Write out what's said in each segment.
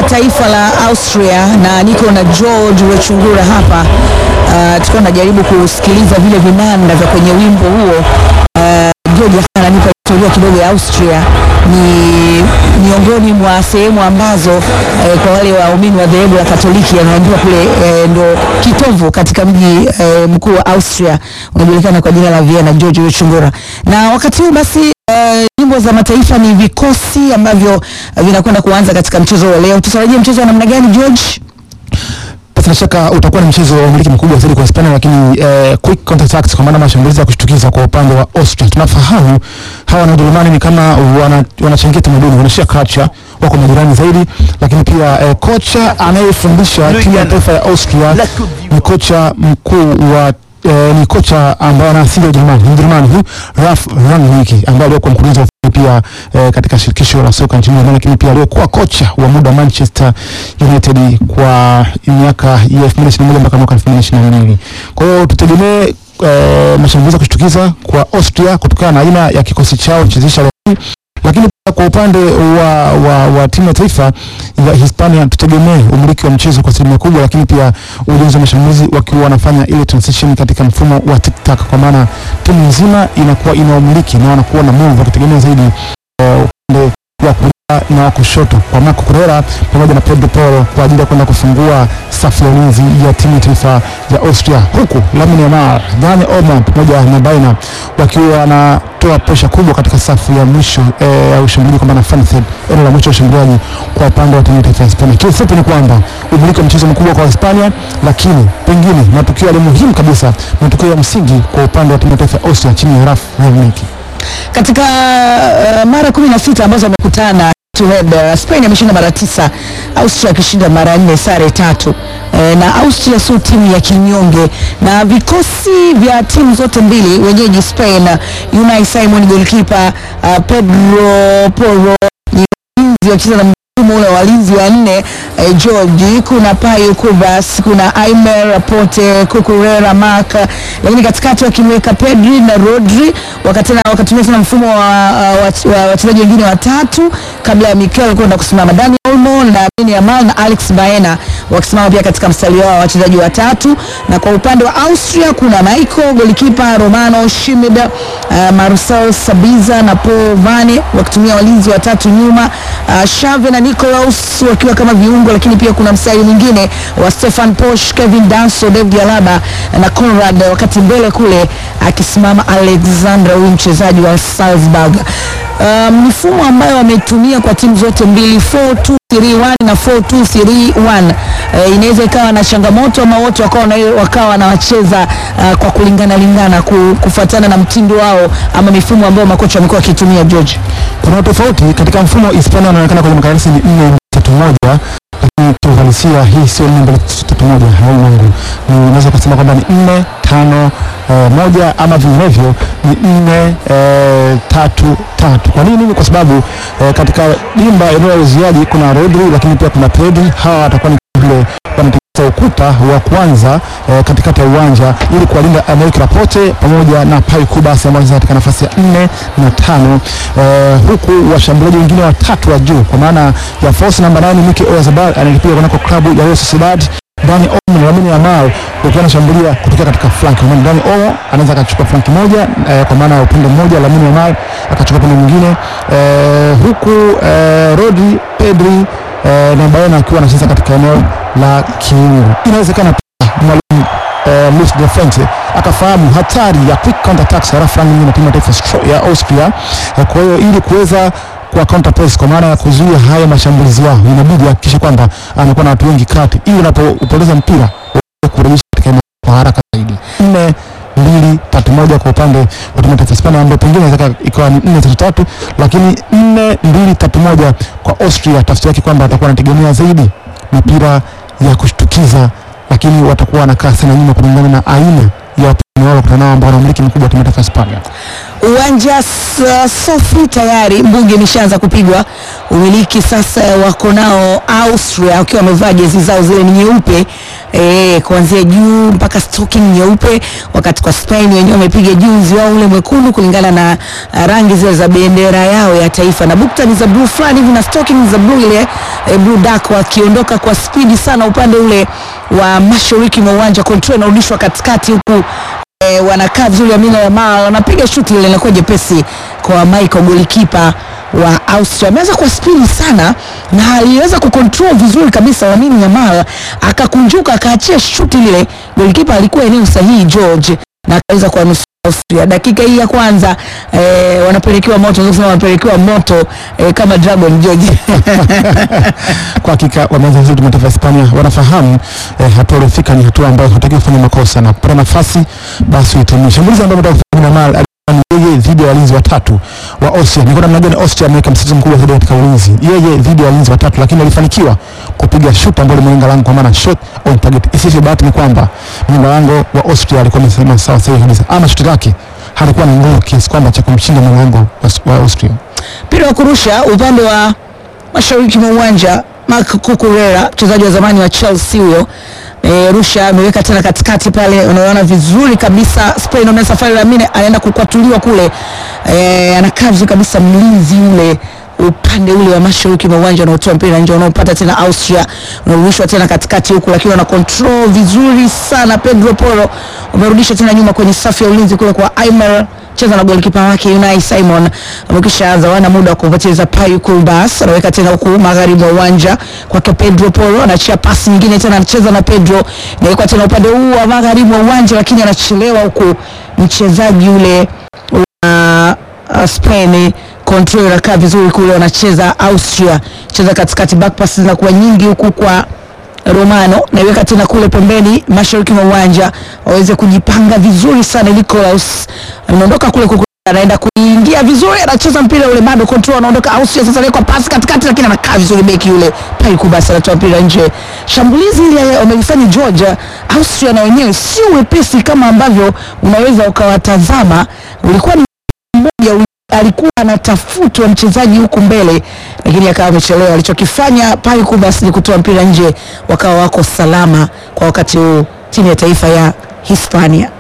taifa la Austria na niko na George Wechungura hapa. Uh, tukiwa najaribu kusikiliza vile vinanda vya kwenye wimbo huo. Uh, George ananipa historia kidogo ya Austria. Ni miongoni mwa sehemu ambazo eh, kwa wale waumini wa dhehebu la Katoliki anaambiwa kule eh, ndo kitovu katika mji eh, mkuu wa Austria unajulikana kwa jina la Vienna. George Wechungura, na wakati huu basi eh, nyimbo za mataifa ni vikosi ambavyo eh, vinakwenda kuanza katika mchezo wa leo. Tutarajie mchezo wa namna gani George? Bila shaka utakuwa ni mchezo wa umiliki mkubwa zaidi kwa Hispania, lakini eh, quick counter attacks, kwa maana mashambulizi ya kushtukiza kwa upande wa Austria. Tunafahamu hawa na Ujerumani ni kama wana, wanachangia tamaduni, wanashia culture, wako majirani zaidi, lakini pia eh, kocha anayefundisha timu ya taifa ya Austria ni kocha mkuu wa eh, ni kocha ambaye ana asili ya Ujerumani, ni Mjerumani huyu Ralf Rangnick ambaye alikuwa mkurugenzi wa ufundi pia eh, katika shirikisho la soka nchini Ujerumani, lakini pia alikuwa kocha wa muda Manchester United kwa miaka ya 2021 mpaka mwaka 2022. Kwa hiyo tutegemee eh, mashambulizi ya kushtukiza kwa Austria kutokana na aina ya kikosi chao chezesha leo hii. lakini pia kwa upande wa, wa, wa timu ya taifa ya Hispania tutegemee umiliki wa mchezo kwa asilimia kubwa, lakini pia ujenzi wa mashambulizi wakiwa wanafanya ile transition katika mfumo wa tic-tac, kwa maana timu nzima inakuwa ina umiliki na wanakuwa na move wakitegemea zaidi eh, upande wa kulia na wa kushoto kwa Marco Correa pamoja na Pedro Porro kwa ajili ya kwenda kufungua safu ya ulinzi ya timu ya taifa ya Austria, huku Lamine Yamal, Dani Olmo pamoja na Baina wakiwa wanatoa presha kubwa katika safu ya mwisho eh, ya ushambuliaji, kwa maana front third, eneo la mwisho ya ushambuliaji kwa upande wa timu ya taifa ya Hispania. Kiufupi ni kwamba umiliki wa mchezo mkubwa kwa Hispania, lakini pengine matukio yale muhimu kabisa, matukio ya msingi kwa upande wa timu ya taifa ya Austria chini ya Ralf Rangnick. katika uh, mara kumi na sita ambazo wamekutana to head, uh, Spain ameshinda mara tisa, Austria akishinda mara nne, sare tatu. E, na Austria sio timu ya kinyonge, na vikosi vya timu zote mbili wenyeji Spain, uh, Unai Simon goalkeeper, uh, Pedro Porro ni walinzi wakicheza na mfumo ule wa walinzi wa nne eh, George, kuna Payo Kubas, kuna Aimer Rapote, Cucurella Mark, lakini katikati wakimweka Pedri na Rodri, wakatena wakatumia tena mfumo wa wa- wa wachezaji wengine watatu kabla ya Mikel kwenda kusimama, Dani Olmo na Lamine Yamal na Alex Baena wakisimama pia katika mstari wao wa wachezaji watatu, na kwa upande wa Austria kuna Michael golikipa, Romano Schmid, uh, Marcel Sabitzer na Paul Vane wakitumia walinzi watatu nyuma, uh, Xavi na Nikolaus wakiwa kama viungo, lakini pia kuna mstari mwingine wa Stefan Posch, Kevin Danso, David Alaba na Conrad, wakati mbele kule akisimama Alexander, huyu mchezaji wa Salzburg. Uh, mifumo ambayo wametumia kwa timu zote mbili 4-2-3-1 na 4-2-3-1 uh, inaweza ikawa na changamoto ama wote wakawa na- wakawa wanawacheza uh, kwa kulingana lingana ku- kufuatana na mtindo wao ama mifumo ambayo makocha wamekuwa wakitumia George. kuna tofauti katika mfumo wa Hispania wanaonekana kwenye makaratasi ni nne tatu moja, lakini kiuhalisia hii sio nne mbili tatu moja. Raul wangu ni unaweza kusema kwamba ni nne tano eh, moja ama vinginevyo ni nne eh, tatu tatu. Kwa nini? Ni kwa sababu eh, katika dimba eneo la uziaji kuna Rodri, lakini pia kuna Pedri. Hawa watakuwa ni vile wanatengeneza ukuta wa kwanza eh, katikati ya uwanja ili kuwalinda Emerick Laporte pamoja na Pau Kubas ambao wanacheza katika nafasi ya nne na tano eh, huku washambuliaji wengine watatu wa juu kwa maana ya force namba 9 Mikel Oyarzabal anayepiga kunako klabu ya Real Sociedad Dani Olmo na Lamine Yamal wakiwa wanashambulia kutokea katika flank. Kwa maana Dani Olmo anaweza akachukua flanki moja eh, kwa maana ya upande mmoja, Lamine Yamal akachukua upande mwingine eh, huku eh, Rodri, Pedri eh, na Baena akiwa anacheza katika eneo la kiungo. Inawezekana pia mwalimu eh, Luis de Fuente akafahamu hatari ya quick counter attacks ya Ralf Rangnick na timu ya taifa Stro- ya Austria. Eh, kwa hiyo ili kuweza kwa counter press kwa maana ya kuzuia haya mashambulizi yao, inabidi ahakikishe kwamba anakuwa na watu wengi kati, ili unapopoteza mpira uweze kurejesha katika eneo kwa haraka zaidi. nne mbili tatu moja kwa upande wa timu ya taifa Hispania, ambayo pengine inaweza ikawa ni nne tatu tatu, lakini nne mbili tatu moja kwa Austria, tafsiri yake kwamba atakuwa anategemea zaidi mipira ya kushtukiza, lakini watakuwa wanakaa sana nyuma kulingana na aina ya wapinzani wao wakutana nao ambao wana umiliki mkubwa wa timu ya taifa Hispania. Uwanja s- safi tayari, mbunge imeshaanza kupigwa. Umiliki sasa wako nao Austria wakiwa wamevaa jezi zao zile ni nyeupe eh, kuanzia juu mpaka stocking nyeupe, wakati kwa Spain wenyewe wamepiga juzi wao ule mwekundu kulingana na uh, rangi zile za bendera yao ya taifa, na bukta ni za blue fulani hivi na stocking za blue ile eh, Blue Duck wakiondoka kwa spidi sana upande ule wa mashariki mwa uwanja, control inarudishwa katikati huku eh, wanakaa vizuri, Amina Yamal wanapiga shuti ile inakuwa jepesi kwa Michael golikipa wa Austria ameweza kwa spidi sana na aliweza kucontrol vizuri kabisa Lamine Yamal akakunjuka akaachia shuti lile, golikipa alikuwa eneo sahihi George na akaweza kuwanusuru Austria. Dakika hii ya kwanza eh, wanapelekewa moto, nasema wanapelekewa moto eh, kama Dragon George Kwa hakika wameanza vizuri timu ya taifa ya Hispania, wanafahamu eh, hatua waliofika ni hatua ambayo hataki kufanya makosa na kupata nafasi basi uitumie. Shambulizi ambayo ametoka kufanya Yamal alikuwa ni yeye dhidi ya walinzi watatu wa Austria. Ni kwa namna gani Austria ameweka msitizo mkubwa zaidi katika ulinzi, yeye dhidi ya walinzi watatu, lakini alifanikiwa kupiga shoot ambayo limelenga lango, kwa maana shot on target. Isivyo bahati ni kwamba mlinda lango wa Austria alikuwa amesema sawa sahihi kabisa, ama shuti lake halikuwa na nguvu kiasi kwamba cha kumshinda mlango wa, wa Austria. mpira wa kurusha upande wa mashariki mwa uwanja Marc Cucurella mchezaji wa zamani wa Chelsea huyo e, rusha ameweka tena katikati pale, unaona vizuri kabisa Spain wame safari Lamine anaenda kukwatuliwa kule e, anakaa vizuri kabisa mlinzi ule upande ule wa mashariki mwa uwanja unaotoa mpira nje, unaopata tena Austria, unarudishwa tena katikati huku, lakini wana control vizuri sana. Pedro Porro umerudisha tena nyuma kwenye safu ya ulinzi kule kwa Aimer cheza na golikipa wake Unai Simon amekisha anza, wana muda wa kupoteza. Payu Kulbas anaweka tena huku magharibi wa uwanja kwake Pedro Porro, anachia pasi nyingine tena, anacheza na Pedro, nawekwa tena upande huu wa magharibi wa uwanja, lakini anachelewa huku mchezaji ule wa uh, Spain control inakaa vizuri kule, wanacheza Austria, cheza katikati, back pass zinakuwa nyingi huku kwa Romano naiweka tena kule pembeni mashariki mwa uwanja waweze kujipanga vizuri sana. Nicolas anaondoka kule kuku, anaenda kuingia vizuri, anacheza mpira ule bado control, anaondoka Austria sasa, anaweka pasi katikati, lakini anakaa vizuri beki yule Paiku, basi anatoa mpira nje. Shambulizi ile wamelifanya Georgia, Austria na wenyewe sio wepesi kama ambavyo unaweza ukawatazama, ulikuwa ni mmoja alikuwa anatafutwa mchezaji huku mbele, lakini akawa amechelewa. Alichokifanya Paiku basi ni kutoa mpira nje, wakawa wako salama kwa wakati huu timu ya taifa ya Hispania.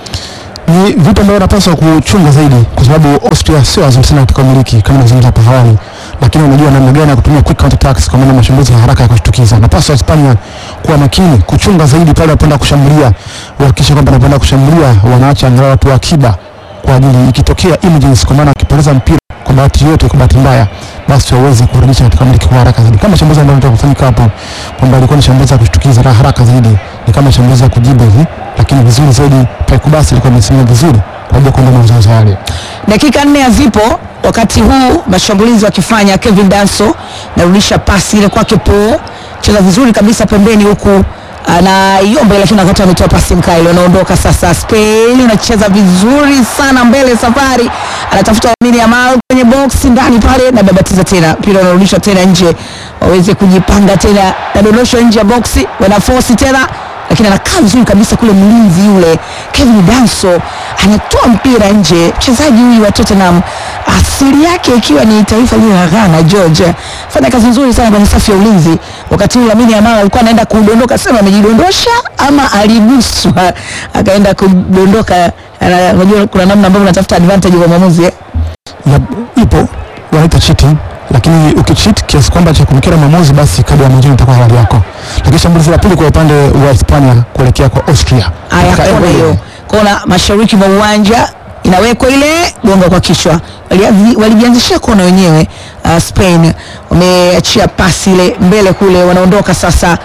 ni vitu ambavyo wanapaswa kuchunga zaidi, kwa sababu Austria sio wazuri sana katika umiliki kama nilivyozungumza hapo awali, lakini wanajua namna gani ya kutumia quick counter attacks, kwa maana mashambulizi ya haraka ya kushtukiza. Napaswa Hispania kuwa makini, kuchunga zaidi pale wanapoenda kushambulia, wahakikishe kwamba wanapoenda kushambulia wanaacha angalau watu wa akiba kwa ajili ikitokea emergency, kwa maana akipoteza mpira kwa bahati yote, kwa bahati mbaya, basi waweze kurudisha katika umiliki kwa haraka zaidi, kama shambulizi ambalo linataka kufanyika hapo, kwamba ilikuwa ni shambulizi la kushtukiza la haraka zaidi, ni kama shambulizi la kujibu hivi, lakini vizuri zaidi Paiku basi ilikuwa imesimama vizuri kwa ajili ya kuondoa mazoezi yale. Dakika nne hazipo wakati huu mashambulizi wakifanya. Kevin Danso narudisha pasi ile kwake Po, cheza vizuri kabisa pembeni huku anaiomba, lakini wakati ametoa pasi mkaili, wanaondoka sasa. Spain unacheza vizuri sana mbele, safari anatafuta Lamine Yamal kwenye box ndani pale, na babatiza tena mpira unarudishwa tena nje, waweze kujipanga tena, nadondoshwa nje ya boksi, wanaforce tena lakini anakaa vizuri kabisa kule, mlinzi yule Kevin Danso anatoa mpira nje. Mchezaji huyu wa Tottenham asili yake ikiwa ni taifa lile la Ghana. George fanya kazi nzuri sana kwenye safu ya ulinzi, wakati huu Lamine Yamal alikuwa anaenda kudondoka, sema amejidondosha ama aliguswa akaenda kudondoka. Ana- Unajua kuna namna ambavyo unatafuta advantage kwa mwamuzi eh? ya, ipo wanaita cheating, lakini ukicheat kiasi kwamba cha kumkera mwamuzi, basi kadi ya manjano itakuwa halali yako. Lakini shambulizi la pili kwa upande wa Hispania kuelekea kwa Austria, Aya, Katika kona eneo hiyo, kona mashariki mwa uwanja inawekwa ile gonga kwa kichwa. Walianzi- Walijianzishia kona wenyewe. Uh, Spain wameachia pasi ile mbele kule, wanaondoka sasa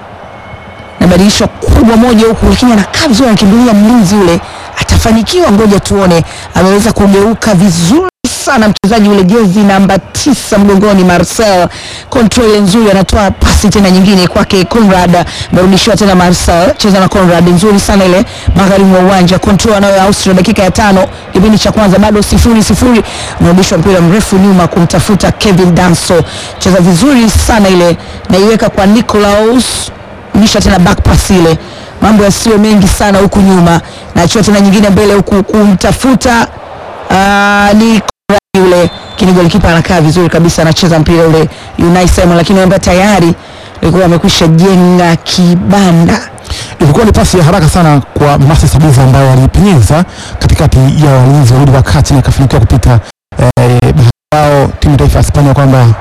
na badilisho kubwa moja huku, lakini anakaa vizuri, anakimbilia mlinzi ule, atafanikiwa? Ngoja tuone. Ameweza kugeuka vizuri sana mchezaji ule jezi namba tisa mgongoni, Marcel control ile nzuri, anatoa pasi tena nyingine kwake Conrad, amerudishiwa tena Marcel, cheza na Conrad, nzuri sana ile magharibi mwa uwanja, control anayo Austria, dakika ya tano kipindi cha kwanza, bado sifuri sifuri, unarudishwa mpira mrefu nyuma kumtafuta Kevin Danso, cheza vizuri sana ile, naiweka kwa Nicolaus nisha tena back pass ile, mambo yasiyo mengi sana huku nyuma, naachia tena nyingine mbele huku kumtafuta uh, ni Conrad yule, lakini golikipa anakaa vizuri kabisa, anacheza mpira ule Unai Simon, lakini ambaye tayari alikuwa amekwisha jenga kibanda. ilikuwa ni pasi ya haraka sana kwa Masi Sabiza ambayo alipenyeza katikati ya walinzi wawili wa kati na akafanikiwa kupita eh, bahati yao timu ya taifa ya Hispania kwamba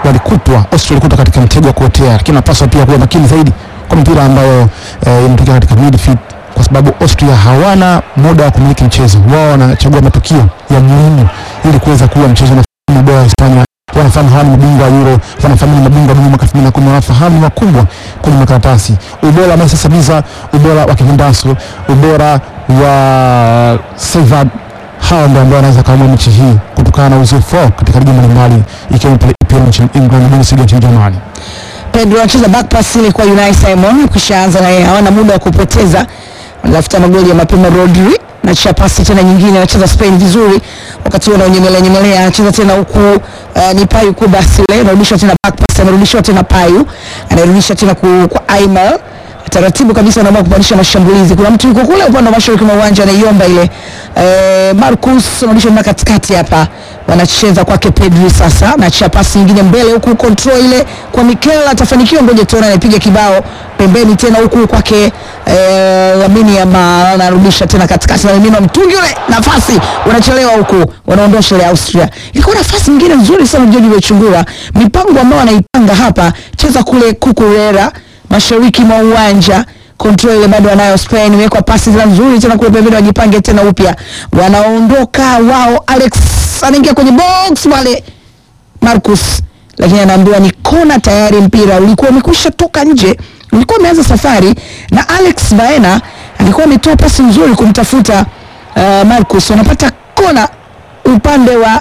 walikutwa Austria walikutwa katika mtego wa kuotea, lakini napaswa pia kuwa makini zaidi kwa mpira ambayo eh, inatokea katika midfield kwa sababu Austria hawana muda wa kumiliki mchezo. Wao wanachagua matukio ya muhimu ili kuweza kuwa mchezo na mabora wa Hispania. Wanafahamu hawa ni mabingwa wa Euro, wanafahamu ni mabingwa wa dunia mwaka 2010, wanafahamu ni wakubwa kwenye makaratasi. Ubora wa Manchester Biza, ubora wa Kevin Danso, ubora wa Sevad, hawa ndio ambao wanaweza kaamua mechi hii kutokana na uzoefu wao katika ligi mbalimbali ikiwemo pale EPL nchini England, Bundesliga nchini Germany. Pedro anacheza back pass ile kwa Unai Simon, kishaanza na yeye, hawana muda wa kupoteza, wanatafuta magoli ya mapema. Rodri na pasi tena nyingine, anacheza Spain vizuri, wakati huo anaonyemelea nyemelea, anacheza tena huku uh, ni Payu Kubas ile, anarudisha tena back pass, amerudishiwa tena Payu, anarudisha tena ku, kwa Aimar taratibu kabisa, anaamua kupandisha mashambulizi. Kuna mtu yuko kule upande wa mashariki mwa uwanja anaiomba ile eh, Marcus anarudisha na katikati hapa, wanacheza kwake Pedri sasa, na pasi nyingine mbele huku, control ile kwa Mikel, atafanikiwa? Ngoja tuone, anapiga kibao pembeni tena huku kwake eh, Lamine Yamal anarudisha tena katikati, na mimina mtungi ule, nafasi wanachelewa huku, wanaondosha ile Austria. Ilikuwa nafasi nyingine nzuri sana, George Wechungura, mipango ambayo anaipanga hapa, cheza kule Kukurera mashariki mwa uwanja control ile bado wanayo Spain, imewekwa pasi zile nzuri tena kule pembeni, wajipange tena upya, wanaondoka wao. Alex anaingia kwenye box wale Marcus, lakini anaambiwa ni kona tayari, mpira ulikuwa umekwisha toka nje, ulikuwa umeanza safari, na Alex Baena alikuwa ametoa pasi nzuri kumtafuta uh, Marcus, wanapata kona upande wa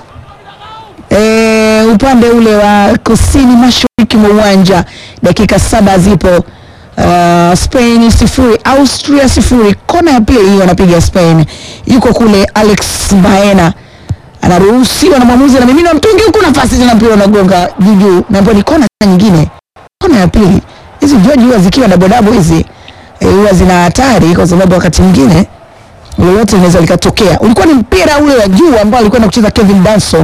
E, upande ule wa kusini mashariki mwa uwanja. Dakika saba zipo. Uh, Spain sifuri Austria sifuri. Kona ya pili hiyo wanapiga Spain, yuko kule Alex Baena anaruhusiwa na mwamuzi na mimina mtungi huku, nafasi tena mpira unagonga juu juu, na ni kona nyingine, kona ya pili. Hizi George huwa zikiwa double double hizi huwa e, zina hatari kwa sababu wakati mwingine lolote linaweza likatokea. Ulikuwa ni mpira ule wa juu ambao alikwenda kucheza Kevin Danso.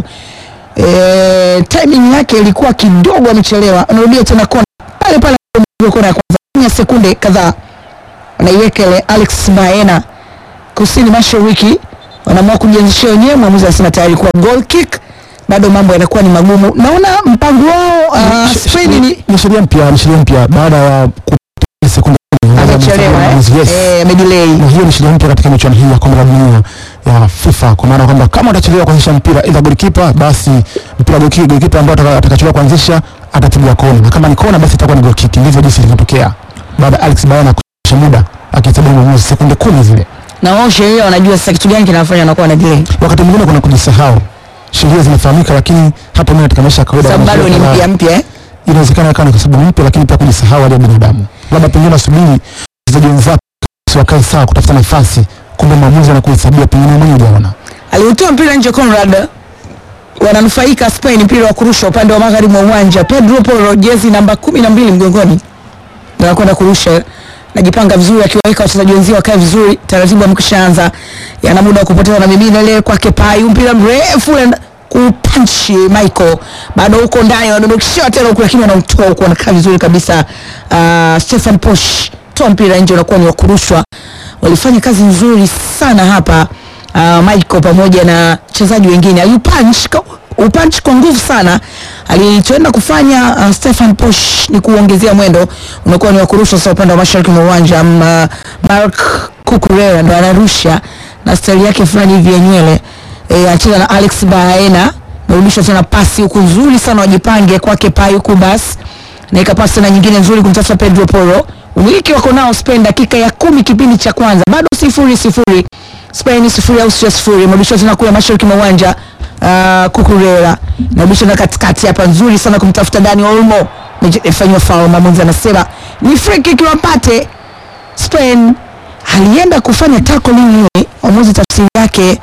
E, timing yake ilikuwa kidogo amechelewa, anarudia tena kona pale pale, kona ya kwanza ya sekunde kadhaa, anaiweka ile Alex Baena kusini mashariki, wanaamua kujianzishia wenyewe. Mwamuzi anasema tayari kwa goal kick, bado mambo yanakuwa ni magumu. Naona mpango wao uh, Spain ni Ni sheria mpya, ni sheria mpya baada ya kupita sekunde amechelewa eh, Yes. eh, amedelay na hiyo ni sheria mpya katika michuano hii ya kombe la dunia ya FIFA, kwa maana kwamba kama utachelewa kuanzisha mpira ila golikipa, basi mpira golikipa golikipa ambao ataka- atakachelewa kuanzisha atapiga kona, na kama ni kona, basi itakuwa ni goal kick. Ndivyo jinsi ilivyotokea baada ya Alex Baena kuisha muda akihesabu mwamuzi sekunde kumi zile. na wao sheria wanajua sasa kitu gani kinafanya wanakuwa na delay, Wakati mwingine kuna kujisahau, sheria zinafahamika, lakini hata mimi katika maisha ya kawaida sababu bado ni kuna- mpya mpya eh. inawezekana ikawa ni kwa sababu ni mpya, lakini pia kujisahau hali ya binadamu, labda pengine nasubiri wachezaji wenzako wakae sawa kutafuta nafasi, kumbe mwamuzi anakuhesabia pengine mwenye hujaona. aliutoa mpira nje Conrad, wananufaika Spain, mpira wa kurusha upande wa magharibi mwa uwanja. Pedro Porro, jezi namba kumi na mbili mgongoni, ndio anakwenda kurusha, najipanga vizuri, akiwaweka wachezaji wenzio wakae vizuri, taratibu amekishaanza, yana muda wa kupoteza na mimina ile kwake Payu, mpira mrefu ule kupanchi Michael, bado huko ndani wanadondokisha tena huko, lakini wanautoa huko, wanakaa vizuri kabisa. Uh, Stefan Posch toa mpira nje, unakuwa ni wa kurushwa. Walifanya kazi nzuri sana hapa uh, Michael pamoja na wachezaji wengine aliupunch upunch kwa nguvu sana. Alichoenda kufanya uh, Stefan Posch ni kuongezea mwendo, unakuwa ni wa kurusha sasa upande wa mashariki mwa uwanja. Um, uh, Mark Cucurella ndo anarusha na stali yake fulani hivi ya nywele e, anacheza na Alex Baena, narudisha tena pasi huku nzuri sana, wajipange kwake Payu Kubas naika pasi tena nyingine nzuri kumtafuta Pedro Porro. Umiliki wako nao Spain, dakika ya kumi kipindi cha kwanza, bado sifuri sifuri, Spain sifuri, Austria sifuri. Marudisho tena kule mashariki mwa uwanja uh, Cucurella narudisha na katikati hapa, nzuri sana kumtafuta Dani Olmo, imefanywa foul. Mwamuzi anasema ni free kick wapate Spain. Alienda kufanya tackling ile, mwamuzi tafsiri yake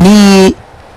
ni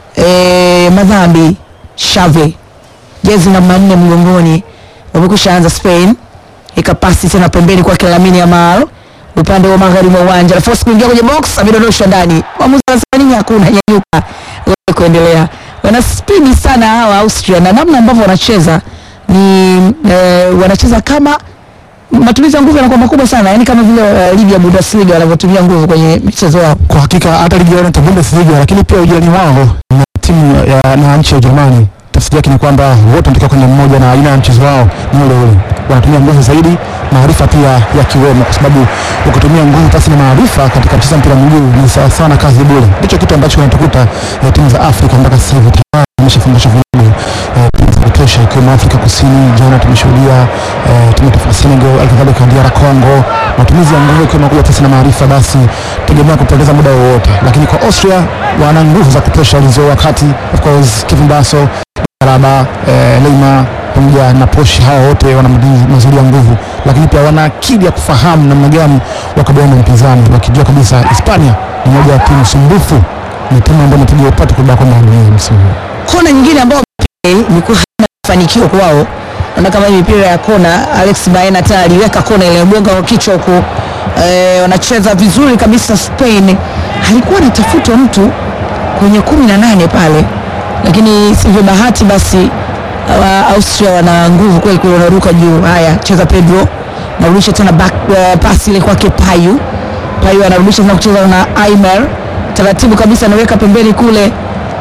eh, madhambi. Xavi jezi namba nne mgongoni wamekusha anza Spain, ikapasi tena pembeni kwake Lamine Yamal upande wa magharibi wa uwanja, nafasi kuingia kwenye box, amedondoshwa ndani. Mwamuzi anasema nini? Hakuna, nyanyuka wewe kuendelea. Wana spidi sana hawa Austria, na namna ambavyo wanacheza ni eh, wanacheza kama matumizi ya nguvu yanakuwa makubwa sana, yani kama vile uh, ligi ya Bundesliga wanavyotumia nguvu kwenye michezo yao. Kwa hakika hata ligi ya Bundesliga, lakini pia ujirani wao na timu ya na nchi ya Ujerumani tafsiri yake ni kwamba wote wanatoka kwenye mmoja na aina ya mchezo wao ni ule ule, wanatumia nguvu zaidi, maarifa pia yakiwemo, kwa sababu ukitumia nguvu pasi na maarifa katika mchezo wa mpira wa miguu ni sawa sawa na kazi bure. Ndicho kitu ambacho kinatukuta eh, timu za Afrika mpaka sasa hivi tayari zimeshafundisha vilabu eh, timu za kutosha ikiwemo Afrika Kusini. Jana tumeshuhudia eh, timu ya taifa ya Senegal, alikadhalika DR Congo, matumizi ya nguvu ikiwemo kubwa pasi na maarifa, basi tegemea kupoteza muda wowote, lakini kwa Austria wana nguvu za kutosha walizo wakati of course Kevin Basso Karaba eh, Leima pamoja na Poshi, hawa wote wana madini mazuri ya nguvu, lakini pia wana akili ya kufahamu namna gani wakabiliana na mpinzani, wakijua kabisa Hispania ni moja ya timu sumbufu, ni timu ambayo imepiga upatu kubwa kwa dunia msimu huu. kona nyingine ambayo imekuwa haina mafanikio kwao. Naona kama hii mipira ya kona, Alex Baena tena aliweka kona ile gonga kwa kichwa huko. Eh, wanacheza vizuri kabisa Spain. Halikuwa anatafutwa mtu kwenye kumi na nane pale, lakini sivyo bahati basi hawa Austria wana nguvu kweli kweli, wanaruka juu. Haya, cheza Pedro, narudisha tena back uh, pasi ile kwake Payu. Payu anarudisha tena kucheza na Aimer, taratibu kabisa anaweka pembeni kule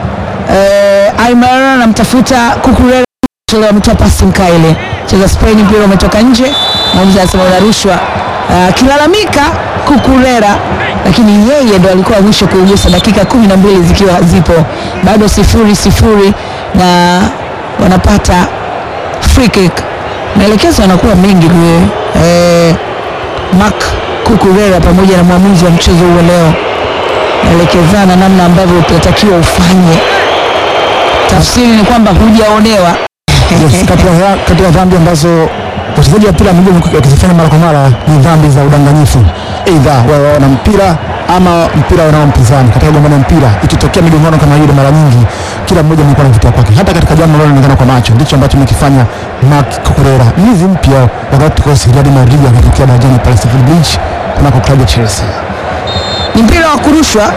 eh, Aymar anamtafuta Kukurela, chelewa ametoa pasi mkaile, cheza Spain, mpira umetoka nje, mwamuzi anasema unarushwa. Uh, akilalamika Kukurela, lakini yeye ndo alikuwa wa mwisho kuugusa, dakika kumi na mbili zikiwa zipo bado sifuri sifuri, na wanapata free kick. Maelekezo yanakuwa mengi kule eh, Mark Kukurela pamoja na mwamuzi wa mchezo huo leo naelekezana namna ambavyo utatakiwa ufanye. Tafsiri ni kwamba hujaonewa. Yes, kati ya kati ya dhambi ambazo wachezaji wa mpira wa miguu wamekuwa wakizifanya mara kwa mara ni dhambi za udanganyifu, aidha wawe wana mpira ama mpira wanao mpinzani. Katika gombano la mpira, ikitokea migongano kama hiyo, mara nyingi kila mmoja anakuwa na vitu kwake. Hata katika jambo linaloonekana kwa macho, ndicho ambacho amekifanya Marc Cucurella, mlinzi mpya wa Galacticos Real Madrid, akitokea darajani pale Stamford Bridge kunako klabu ya Chelsea. Ni mpira wa kurushwa.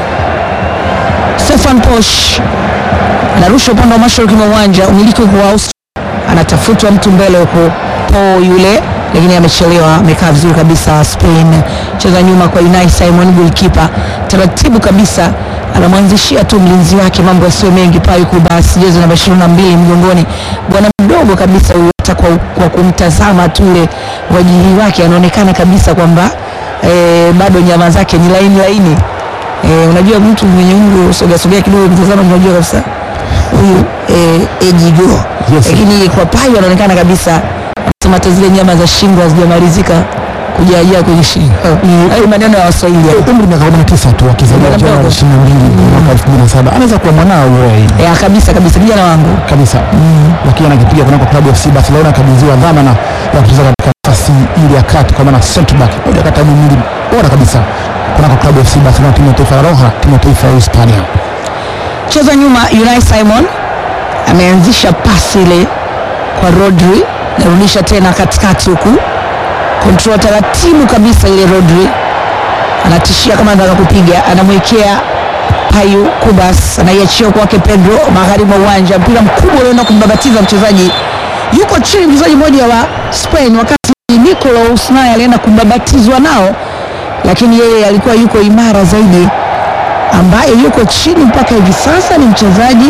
Stefan Posch anarusha upande wa mashariki mwa uwanja, umiliki huko wa Austria, anatafutwa mtu mbele huko po yule, lakini amechelewa, amekaa vizuri kabisa. Spain cheza nyuma kwa Unai Simon, goalkeeper taratibu kabisa anamwanzishia tu mlinzi wake, mambo yasiyo mengi. Payu Kubas, jezi namba 22 mgongoni, bwana mdogo kabisa huyu, hata kwa, kwa kumtazama tu ile wajihi wake anaonekana kabisa kwamba eh, bado nyama zake ni laini laini. Eh, unajua mtu mwenye umri usogea sogea kidogo mtazama, unajua kabisa huyu eh, ejigo Yes. lakini kwa Payu anaonekana kabisa anasema hata zile nyama za shingo hazijamalizika kujaajaa kwenye shingo. Hayo maneno ya Waswahili hayo. Umri miaka 19 tu, akizaliwa Bwana Januari mdogo. 22 mwaka 2007, anaweza kuwa mwanao wewe ya kabisa kabisa, kijana wangu kabisa lakini anakipiga kunako klabu ya FC Barcelona, akabidhiwa dhamana ya kucheza katika nafasi ile ya kati, kwa maana center back, moja kati ya mili bora kabisa kunako klabu ya FC Barcelona, timu ya taifa la Roja, timu ya taifa ya Hispania. cheza nyuma. Unai Simon ameanzisha pasi ile kwa Rodri, narudisha tena katikati huku, control taratibu kabisa ile. Rodri anatishia kama anataka kupiga, anamwekea Payu Kubas, anaiachia kwake Pedro magharibi mwa uwanja, mpira mkubwa unaenda kumbabatiza mchezaji, yuko chini mchezaji mmoja wa Spain, wakati Nicolas naye alienda kumbabatizwa nao, lakini yeye alikuwa yuko imara zaidi ambaye yuko chini mpaka hivi sasa ni mchezaji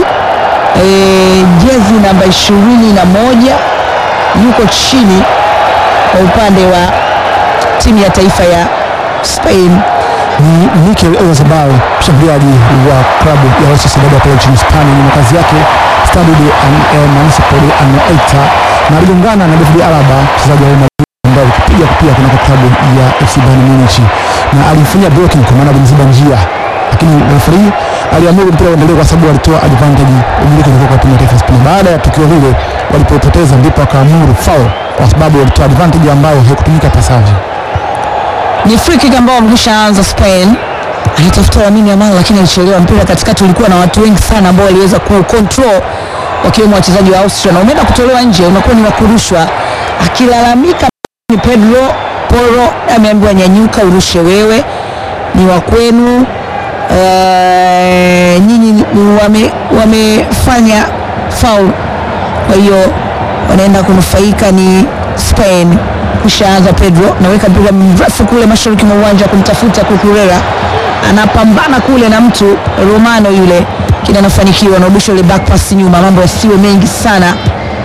e, jezi namba ishirini na moja yuko chini kwa upande wa timu ya taifa ya Spain. Ni Mikel Oyarzabal, mshambuliaji wa klabu ya Real Sociedad ya pale nchini Hispania, ni makazi yake Stade de An- eh, Municipal de Anoeta, na aligongana na David Alaba, mchezaji wa Real Madrid ambaye alipiga pia kunako klabu ya FC Bayern Munich, na alimfanyia blocking kwa maana alimziba njia lakini referee aliamuru mpira uendelee kwa sababu walitoa advantage umiliki ulikuwa kwa timu ya taifa ya Spain. Baada ya tukio lile walipopoteza, ndipo akaamuru foul kwa sababu walitoa advantage ambayo haikutumika pasavyo. Ni free kick ambao wamekwishaanza Spain. Alitafuta Lamine Yamal lakini alichelewa. Mpira katikati ulikuwa na watu wengi sana ambao waliweza ku control wakiwemo wachezaji wa Austria na umeenda kutolewa nje, unakuwa ni wa kurushwa. Akilalamika ni Pedro Porro, ameambiwa nyanyuka, urushe wewe, ni wa kwenu. Eh, nyinyi ni- wame, wamefanya foul, kwa hiyo wanaenda kunufaika ni Spain. Kushaanza Pedro naweka mpira mrefu kule mashariki mwa uwanja kumtafuta Kukurera, anapambana kule na mtu Romano yule, lakini anafanikiwa, anarudisha ile back pass nyuma, mambo yasiwe mengi sana.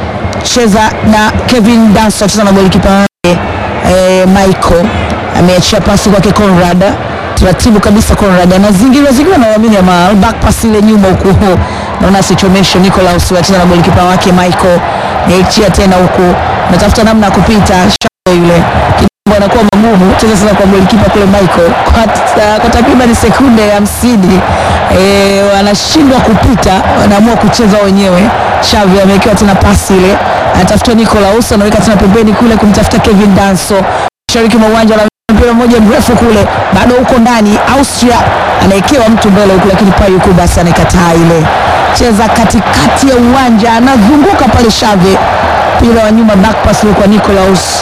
Cheza na Kevin Danso, cheza na golikipa wake eh, Michael ameachia pasi kwake Conrad, taratibu kabisa. Conrad anazingira zingira na Lamine Yamal, back pass ile nyuma huku, naona asichomeshe. Nicolas anacheza na golikipa wake Michael, naachia tena huku, natafuta namna ya kupita Shaw yule Kidogo anakuwa magumu. Cheza sasa kwa golikipa kule Michael kwa, ta- kwa takriban sekunde hamsini eh, wanashindwa kupita, wanaamua kucheza wenyewe. Xavi amewekewa tena pasi ile, anatafuta Nicolas, anaweka tena pembeni kule kumtafuta Kevin Danso mashariki mwa uwanja na mpira mmoja mrefu kule, bado huko ndani. Austria anawekewa mtu mbele huku, lakini Payu basi anakataa ile. Cheza katikati ya uwanja, anazunguka pale Xavi, mpira wa nyuma, back pass ile kwa Nicolas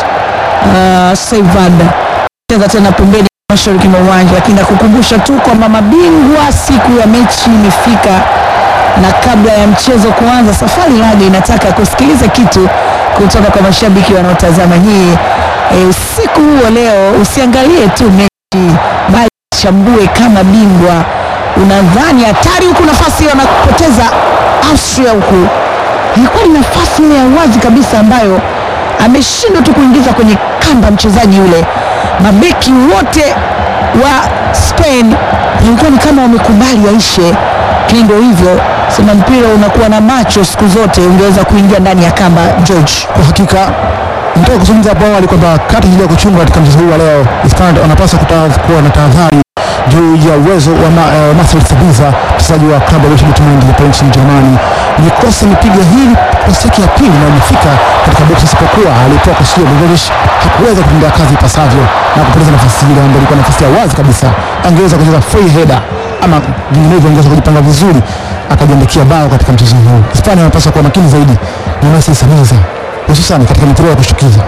uh, Seivad cheza tena pembeni mashariki mwa uwanja, lakini nakukumbusha tu kwamba mabingwa siku ya mechi imefika, na kabla ya mchezo kuanza, Safari Laga inataka kusikiliza kitu kutoka kwa mashabiki wanaotazama hii e, usiku huu wa leo. Usiangalie tu mechi, bali chambue kama bingwa. Unadhani hatari huku, nafasi wanapoteza Austria huku ilikuwa ni nafasi ile ya wazi kabisa ambayo ameshindwa tu kuingiza kwenye kamba mchezaji yule. Mabeki wote wa Spain ilikuwa ni kama wamekubali aishe, lakini ndio hivyo, sema mpira unakuwa na macho siku zote, ungeweza kuingia ndani ya kamba. George, Kwa hakika nitaka kuzungumza hapo awali kwamba kati ya kuchunga katika mchezo huu wa leo, Hispania wanapaswa kuta- kuwa na tahadhari juu ya uwezo wa ma, eh, Marcel Sabitzer mchezaji wa klabu ya Borussia Dortmund ya pale nchini Germany. Nikosa amepiga hili kosi yake ya pili na imefika katika box, isipokuwa alipewa kwa Sio Begovic hakuweza kutendea kazi ipasavyo na kupoteza nafasi ile ambayo ilikuwa nafasi ya wazi kabisa. Angeweza kucheza free header ama vinginevyo angeweza kujipanga vizuri akajiandikia bao katika mchezo huu. Hispania wanapaswa kuwa makini zaidi na Marcel Sabitzer hususan katika mipira ya kushtukiza.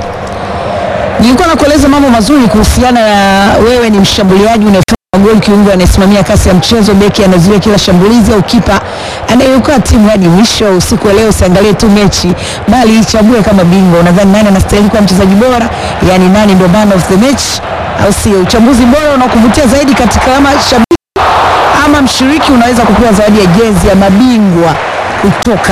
nilikuwa nakueleza mambo mazuri kuhusiana na wewe ni mshambuliaji unayefunga magoli, kiungo anayesimamia kasi ya mchezo, beki anazuia kila shambulizi, au kipa anayeokoa timu hadi mwisho. Usiku wa leo usiangalie tu mechi, bali ichambue kama bingwa. Unadhani nani anastahili kuwa mchezaji bora, yaani nani ndio man of the match, au sio? Uchambuzi bora unaokuvutia zaidi katika kama shabiki ama mshiriki unaweza kupewa zawadi ya jezi ya mabingwa kutoka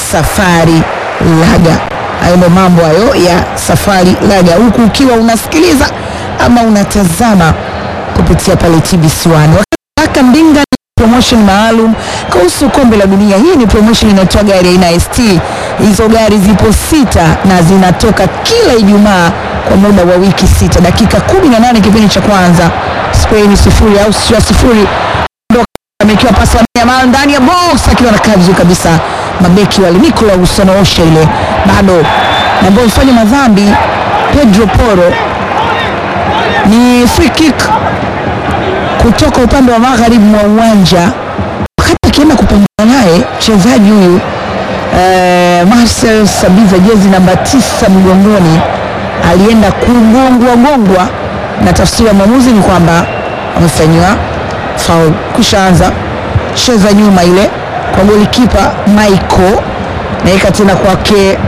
Safari Laga. Hayo ndo mambo hayo ya Safari Laga, huku ukiwa unasikiliza ama unatazama kupitia pale TBC1. Wakaka Ndinga ni promotion maalum kuhusu kombe la dunia. Hii ni promotion inatoa gari aina ya ST. Hizo gari zipo sita na zinatoka kila Ijumaa kwa muda wa wiki sita, dakika 18 kipindi cha kwanza. Spain sifuri, Austria sifuri amekiwa pasi ya Yamal ndani ya box akiwa na kazi kabisa. Mabeki wale Nicolas anaosha ile bado na ambao mfanya madhambi Pedro Porro, ni free kick kutoka upande wa magharibi mwa uwanja, wakati akienda kupambana naye mchezaji huyu eh, Marcel Sabitzer jezi namba tisa mgongoni alienda kugongwa gongwa, na tafsiri ya mwamuzi ni kwamba amefanyiwa foul. Kushaanza cheza nyuma ile kwa golikipa Michael, naweka tena kwake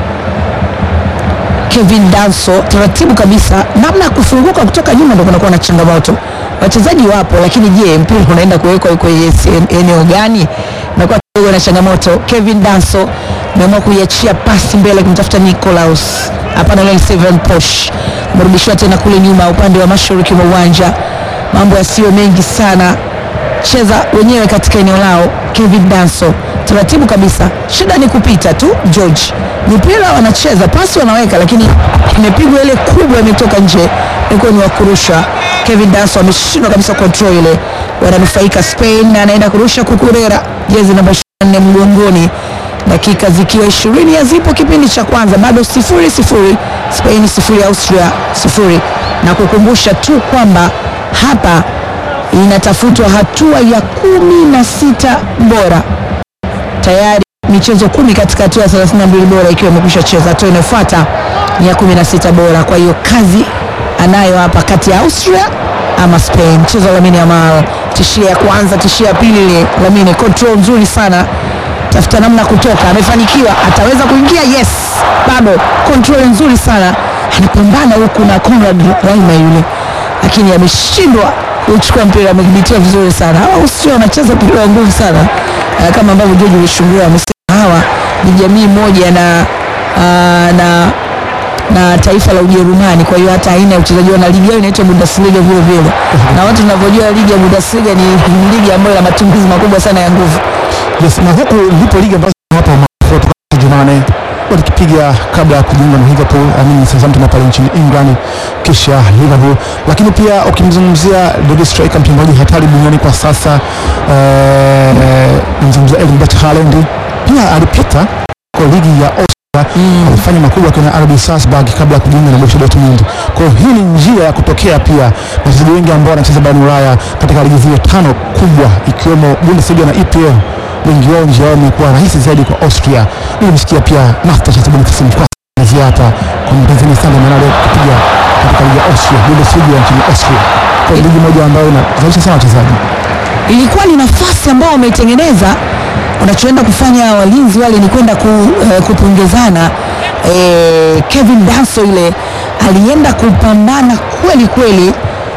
Kevin Danso, taratibu kabisa, namna ya kufunguka kutoka nyuma ndo kunakuwa na changamoto. Wachezaji wapo, lakini je, mpira unaenda kuwekwa kwenye se- eneo gani? Nakuwa kidogo na changamoto. Kevin Danso ameamua kuiachia pasi mbele kumtafuta Nicolas, hapana, ile ni Steven Posh, amerudishiwa tena kule nyuma upande wa mashariki mwa uwanja. Mambo yasiyo mengi sana, cheza wenyewe katika eneo lao. Kevin Danso taratibu kabisa, shida ni kupita tu. George, mipira wanacheza pasi wanaweka, lakini imepigwa ile kubwa, imetoka nje, ilikuwa ni wakurusha. Kevin Danso ameshindwa kabisa control ile, wananufaika Spain na anaenda kurusha Kukurera, jezi namba 24 mgongoni, dakika zikiwa ishirini hazipo kipindi cha kwanza, bado sifuri sifuri, Spain sifuri, Austria sifuri, na kukumbusha tu kwamba hapa inatafutwa hatua ya kumi na sita bora tayari michezo kumi katika hatua ya 32 bora ikiwa imekwisha cheza. Hatua inayofuata ni ya 16 bora. Kwa hiyo kazi anayo hapa kati ya Austria ama Spain. Mchezo wa Lamine Yamal, tishia ya kwanza, tishia ya pili, ile Lamine control nzuri sana, tafuta namna kutoka, amefanikiwa, ataweza kuingia, yes, bado control nzuri sana, anapambana huku na Conrad Raima yule, lakini ameshindwa kuchukua mpira, amedhibitiwa vizuri sana. Hawa Austria wanacheza mpira wa nguvu sana uh, kama ambavyo George Ulishungua amesema hawa ni jamii moja na uh, na na taifa la Ujerumani. Kwa hiyo hata aina ya uchezaji na ligi yao inaitwa Bundesliga vile vile, na watu tunavyojua ligi ya Bundesliga ni ni ligi ambayo ina matumizi makubwa sana ya nguvu. Yes, na huku ndipo ligi ambazo hapa maarufu Jumanne walikipiga kabla ya kujiunga na Liverpool, amini Southampton pale nchini England, kisha Liverpool. Lakini pia ukimzungumzia the striker mchezaji hatari duniani kwa sasa eh, mzungumzia Erling Braut Haaland pia alipita kwa ligi ya Austria alifanya makubwa kwenye RB Salzburg kabla ya kujiunga na Borussia Dortmund. Kwa hiyo hii ni njia ya kutokea pia na wachezaji wengi ambao wanacheza barani Ulaya katika ligi zile tano kubwa ikiwemo Bundesliga na EPL wengi wao njia yao imekuwa rahisi zaidi kwa Austria. Nilimsikia pia Master Chelsea Boniface Mkwasa hapa kwa Mtanzania sana maana leo kupiga katika ligi ya Austria, Bundesliga ya nchini Austria. Kwa hiyo ligi moja ambayo inazalisha sana wachezaji. ilikuwa ni nafasi ambao wameitengeneza. Unachoenda kufanya walinzi wale ni kwenda ku, eh, kupongezana. Eh, Kevin Danso ile alienda kupambana kweli kweli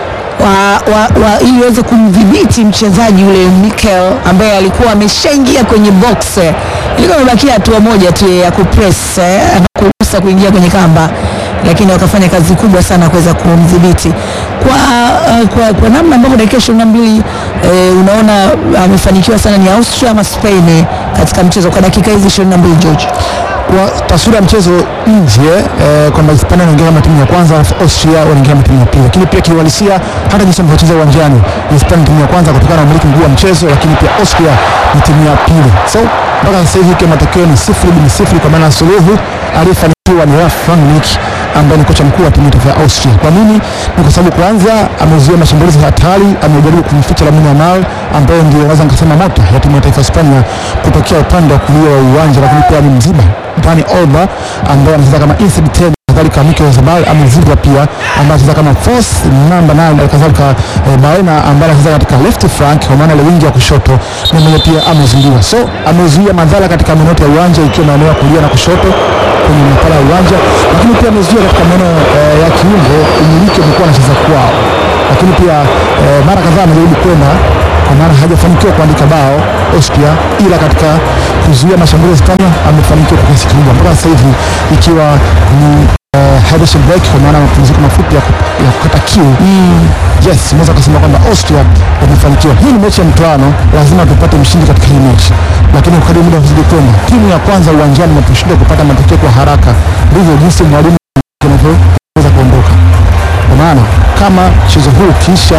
wa, wa, wa, ili aweze kumdhibiti mchezaji yule Mikel ambaye alikuwa ameshaingia kwenye box. Ilikuwa imebakia hatua moja tu ya kupress eh, kuruhusa kuingia kwenye kamba, lakini wakafanya kazi kubwa sana kuweza kumdhibiti kwa, uh, kwa, kwa namna ambavyo dakika ishirini na mbili eh, unaona amefanikiwa sana ni Austria ama Spain katika mchezo kwa dakika hizi ishirini na mbili George. kwa taswira ya mchezo nje eh, kwamba Hispania wanaingia kama timu ya kwanza alafu Austria wanaingia kama timu ya pili, lakini pia kiuhalisia hata jinsi wanavyocheza uwanjani, Hispania ni timu ya kwanza kutokana na umiliki mkuu wa mchezo, lakini pia Austria ni timu ya pili. So mpaka sasa hivi ikiwa matokeo ni sifuri bin sifuri, kwa maana suluhu aliyefanikiwa ni Ralf Rangnick ambaye ni kocha mkuu wa timu ya taifa ya Austria. Kwa nini? Ni kwa sababu kwanza amezuia mashambulizi hatari, amejaribu kumficha Lamine Yamal ambaye ndio naweza nikasema mota ya timu ya taifa ya Hispania kutokea upande wa kulia wa uwanja, lakini pia ni mziba Dani Olmo ambaye anacheza kama inside ten kadhalika Mikel Oyarzabal amezibwa pia ambaye anacheza kama false number 9 na kadhalika eh, Baena ambaye anacheza katika left flank kwa maana ile wingi ya kushoto na mwenye pia amezuiliwa. So amezuia madhara katika maeneo yote ya uwanja ikiwa maeneo ya kulia na kushoto kwenye mipala ya uwanja, lakini pia amezuia katika maeneo eh, ya kiungo umiliki umekuwa anacheza kwao, lakini pia eh, mara kadhaa amejaribu kwenda kwa maana hajafanikiwa kuandika bao Austria, ila katika kuzuia mashambulizi Hispania amefanikiwa kwa kiasi kikubwa mpaka sasa hivi ikiwa ni uh, hydration break kwa maana mapumziko mafupi ya, ku- ya kukata kiu yes, unaweza kusema kwamba Austria wamefanikiwa. Hii ni mechi ya mtoano, lazima tupate mshindi katika hii mechi, lakini kadri muda unazidi kwenda, timu ya kwanza uwanjani inaposhindwa kupata matokeo kwa haraka, ndivyo jinsi mwalimu anavyoweza kuondoka. Kwa maana kama mchezo huu kisha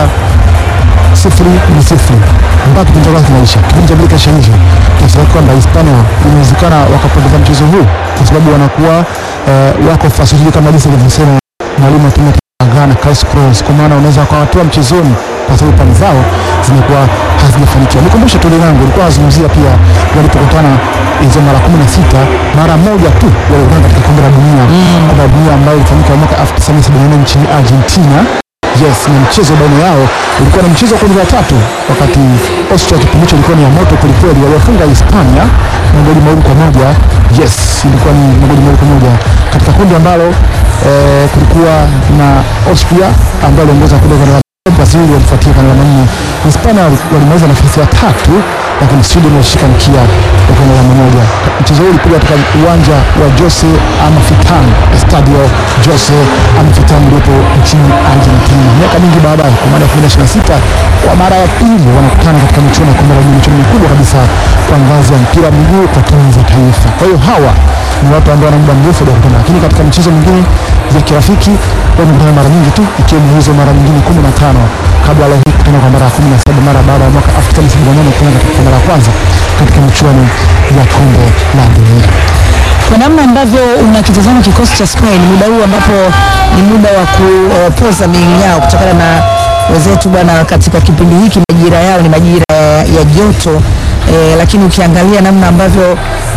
sifuri ni sifuri mpaka kipindi cha kwanza kinaisha, kipindi cha pili kisha nje, kiasi kwamba Hispania inawezekana wakapoteza mchezo huu kwa sababu wanakuwa eh, wako fasili kama jinsi alivyosema mwalimu wa timu ya Ghana Carlos Queiroz, kwa maana unaweza wakawatoa mchezoni kwa sababu pande zao zimekuwa hazijafanikiwa. Nikumbushe tu langu ulikuwa nazungumzia pia walipokutana hizo mara kumi na sita mara moja tu walikutana katika kombe la dunia kombe la dunia ambayo ilifanyika mwaka 1974 nchini Argentina. Yes, na mchezo baina yao ulikuwa ni mchezo wa kundi la tatu, wakati Austria kipindi hicho ilikuwa ni ya moto kwelikweli, waliofunga Hispania magoli mawili kwa moja. Yes, ilikuwa ni magoli mawili kwa moja katika kundi ambalo eh, kulikuwa na Austria ambayo aliongoza kundi kwa Brazil walifuatia kwa alama nne. Hispania wali- walimaliza nafasi ya tatu, lakini Sweden walishika mkia kwa alama moja. Mchezo huu ulipigwa katika uwanja wa Jose Amalfitani, Stadio Jose Amalfitani uliopo nchini Argentina. Miaka mingi baadaye, kwa maana ya 2026 kwa mara ya pili wanakutana katika michuano ya kombe la dunia, michuano mikubwa kabisa kwa ngazi ya mpira wa miguu kwa timu za taifa. Kwa hiyo hawa ni watu ambao wana muda mrefu hawajakutana, lakini katika michezo mingine ya kirafiki wamekutana mara nyingi tu, ikiwemo hizo mara nyingine kumi na tano kabla leo hii kukutana kwa mara ya kumi na saba mara baada ya mwaka 1978 kukutana katika mara ya kwanza katika michuano ya kombe la dunia. kwa namna ambavyo unakitazama kikosi cha Spain muda huu ambapo ni muda wa kupoza miili yao kutokana na wenzetu bwana, katika kipindi hiki majira yao ni majira ya, ya joto eh, lakini ukiangalia namna ambavyo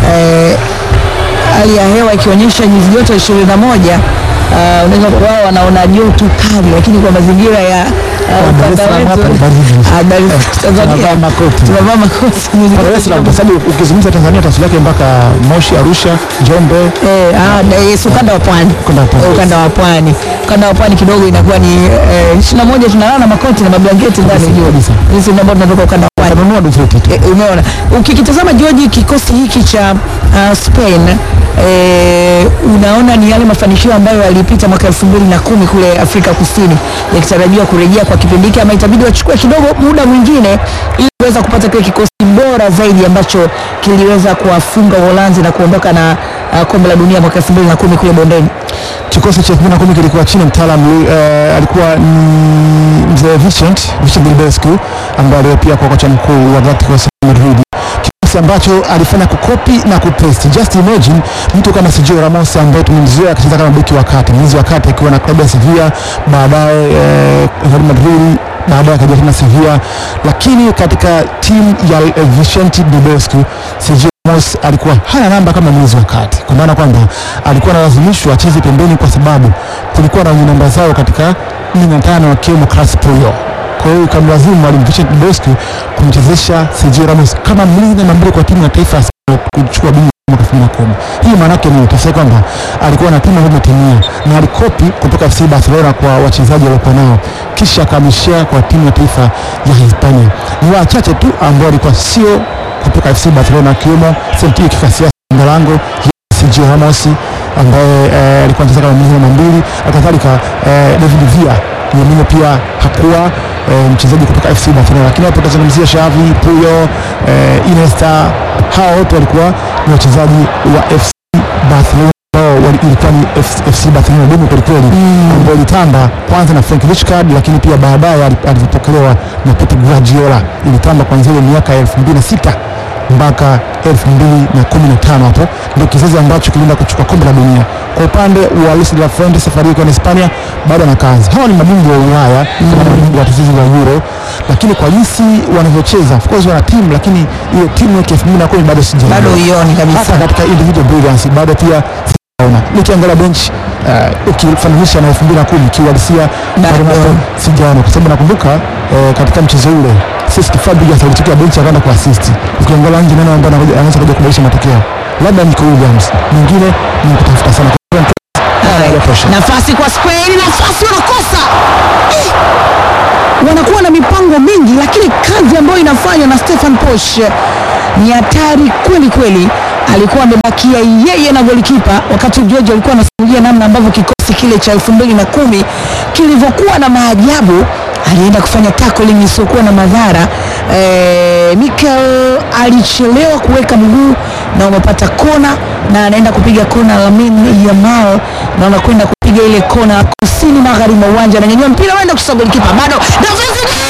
eh, hali ya hewa ikionyesha nyuzi joto ishirini na moja uh, unaweza wao wanaona joto kali, lakini kwa mazingira ya uh, Dar es ukanda Salaam hapa wetu ni baridi. ah, Dar es Tanzania Tunavaa makoti. tunavaa makoti nyuzi Dar joto es Salaam kwa sababu ukizungumza Tanzania taswira yake mpaka Moshi, Arusha, Njombe, Eh, ah, da- yes, ukanda wa pwani Ukanda wa pwani. Eh, ukanda wa pwani ukanda wa pwani kidogo inakuwa ni ishirini na moja tunalala na makoti na mablanketi ndani juu kabisa. sisi ambao tunatoka ukanda wa pwani watanunua dozeti tu. E, umeona ukikitazama George kikosi hiki cha uh, Spain e, unaona ni yale mafanikio ambayo yalipita mwaka elfu mbili na kumi kule Afrika Kusini yakitarajiwa kurejea kwa kipindi hiki, ama itabidi wachukue kidogo muda mwingine ili kuweza kupata kile kikosi bora zaidi ambacho kiliweza kuwafunga Uholanzi na kuondoka na uh, kombe la dunia mwaka elfu mbili na kumi kule bondeni. Kikosi cha 2010 kilikuwa chini ya mtaalamu eh, alikuwa ni mzee Vincent Vincent Bilbescu ambaye leo pia kwa kocha mkuu wa Atletico Madrid kikosi ambacho alifanya kukopi na kupaste. Just imagine mtu kama Sergio Ramos ambaye tumemzoea akicheza kama beki wa kati, mlinzi wa kati akiwa na klabu ya Sevilla, baadaye eh, Real Madrid, baadaye akaja tena Sevilla, lakini katika timu ya eh, Vicente Bilbescu Sergio Ramos alikuwa hana namba kama mlinzi wa kati, kwa maana kwamba alikuwa analazimishwa acheze pembeni kwa sababu kulikuwa na wenye namba zao katika 15 wakiwemo Carles Puyol. Kwa hiyo ikamlazimu mwalimu Vincent Bilbescu kumchezesha Sergio Ramos kama mlinzi namba mbili kwa timu ya taifa ya Spain kuchukua bingwa mwaka 2010. Hii maana yake ni tafsiri kwamba alikuwa na timu ambayo imetimia na alikopi kutoka FC Barcelona kwa wachezaji waliokuwa nao, kisha akamshare kwa timu ya taifa ya Hispania. Ni wachache tu ambao walikuwa sio kutoka FC Barcelona akiwemo Sergio Casillas Ngalango, Sergio Ramos ambaye eh, alikuwa anacheza kama mlinzi namba mbili, kadhalika eh, David Villa Firmino pia hakuwa eh, mchezaji kutoka FC Barcelona, lakini hapo tutazungumzia Xavi, Puyol, eh, Iniesta, hao wote walikuwa ni wachezaji wa FC Barcelona ambao wali- ilikuwa ni F- FC Barcelona dumu kwelikweli, ambao ilitamba kwanza na Frank Rijkaard, lakini pia baadaye ali- alivyopokelewa na Pep Guardiola, ilitamba kuanzia ile miaka ya 2006 mpaka 2015 hapo ndio kizazi ambacho kilienda kuchukua kombe la dunia. Kwa upande wa Luis de la Fuente, safari yake na Hispania bado ana kazi. Hawa ni mabingwa wa Ulaya kama na mabingwa watetezi wa Euro, lakini kwa jinsi wanavyocheza, of course wana timu, lakini ile timu yake 2010 bado sijaona Bado huioni kabisa. hata katika individual brilliance bado pia sijaona. Nikiangalia bench uh, ukifananisha na 2010 kiuhalisia bado napo sijaona, kwa sababu nakumbuka eh, katika mchezo ule Cesc Fabregas alitokea bench akaenda ku assist. Ukiangalia nje nani ambaye anakuja- anaweza kuja kubadilisha matokeo, labda Nico Williams, mwingine ni kutafuta sana Kwa hiyo Haya, tosha. nafasi kwa Spain, nafasi wanakosa eh, wanakuwa na mipango mingi, lakini kazi ambayo inafanywa na Stefan Posch ni hatari kweli kweli. Alikuwa amebakia yeye na golikipa, wakati George alikuwa anasimulia namna ambavyo kikosi kile cha elfu mbili na kumi kilivyokuwa na maajabu. Alienda kufanya tackling isiyokuwa na madhara eh, Mikel alichelewa kuweka mguu na umepata kona na anaenda kupiga kona Lamine Yamal na wanakwenda kupiga ile kona kusini magharibi mwa uwanja, ananyanyua mpira anaenda kushika golikipa bado nafasi